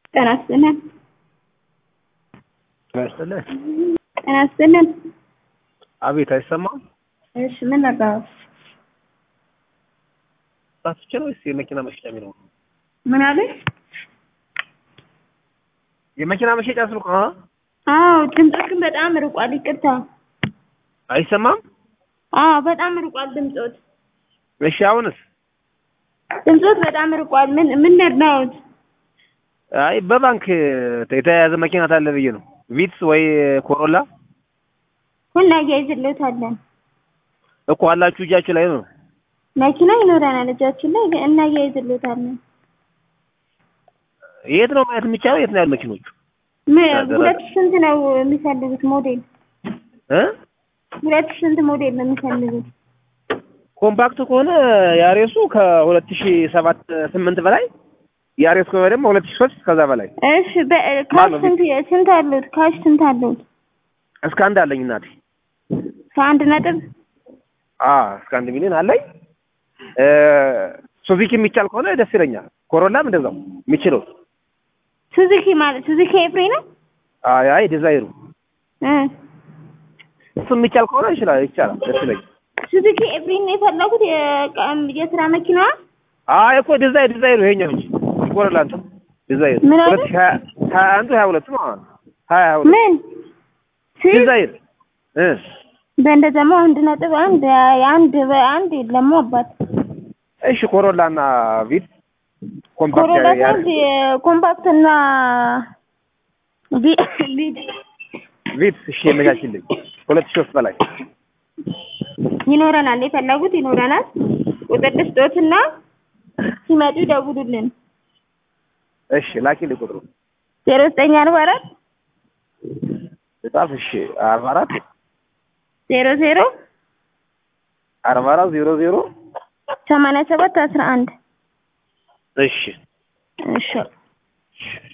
ጤና ይስጥልን። ጤና ይስጥልን። ጤና ይስጥልን። አቤት፣ አይሰማም? እሺ ምን ነበር? ራስቼ ነው ወይስ የመኪና መሸጫ የሚለው? ምን አለሽ? የመኪና መሸጫ ስልክ አ አዎ ድምፅህ ግን በጣም ርቋል። ይቅርታ። አይሰማም? አዎ በጣም ርቋል ድምፆት። እሺ፣ አሁንስ? ድምፆት በጣም ርቋል። ምን ምን ነው? አይ በባንክ የተያያዘ መኪና ታለ ብዬ ነው። ቪትስ ወይ ኮሮላ ሁላ እያይዝልዎታለን። እኮ አላችሁ እጃችሁ ላይ ነው። መኪና ይኖረናል እጃችን ላይ እና እያይዝልዎታለን። የት ነው ማየት የሚቻለው? የት ነው ያሉ መኪኖቹ? ምን ሁለት ሺህ ስንት ነው የሚፈልጉት ሞዴል? እ ሁለት ሺህ ስንት ሞዴል ነው የሚፈልጉት? ኮምፓክት ከሆነ ያሬሱ ከሁለት ሺህ ሰባት ስምንት በላይ ያሬስ ከሆነ ደግሞ ሁለት ሺህ ሶስት ከዛ በላይ እሺ በካሽ ማነው ስንት ስንት አሉት? ካሽ ስንት አሉት? እስከ አንድ አለኝ እናቴ። ከአንድ ነጥብ አ እስከ አንድ ሚሊዮን አለኝ። እ ሱዚኪ የሚቻል ከሆነ ደስ ይለኛል። ኮሮላም እንደዛው የሚችለው ሱዙኪ ማለት ሱዙኪ ኤፍሬ ነው አይ አይ ዲዛይሩ እ እሱ የሚቻል ከሆነ ይችላል ይቻላል ደስ ይለኛል። ሱዙኪ ኤፍሬ ነው የፈለጉት የቀን የስራ መኪናዋ? አይ እኮ ዲዛይ ዲዛይሩ ይሄኛው እንጂ ኮሮላ እንትን ዲዛይሩ ምን አለ? ሁለት ሺህ ሀያ ሀያ አንዱ ሀያ ሁለቱ ነው አሁን ሀያ ሀያ ሁለት ምን ሲ ዲዛይር እ በእንደዛማ አንድ ነጥብ አንድ አንድ በአንድ የለም አባት እሺ ኮሮላ እና ቪት ኮምፓክት ኮሮላ ያ- ያ- ሳይሆን ኮምፓክት እና ቪ ቪድ ቪት እሺ የመቻችልኝ ሁለት ሺህ ሶስት በላይ ይኖረናል። የፈለጉት ይኖረናል። ቁጥር ልስጦትና ሲመጡ ይደውሉልን። እሺ ላኪልኝ ቁጥሩ ዜሮ ዘጠኝ አርባ አራት በጣም እሺ አርባ አራት ዜሮ ዜሮ አርባ አራት ዜሮ ዜሮ ሰማንያ ሰባት አስራ አንድ እሺ እሺ እሺ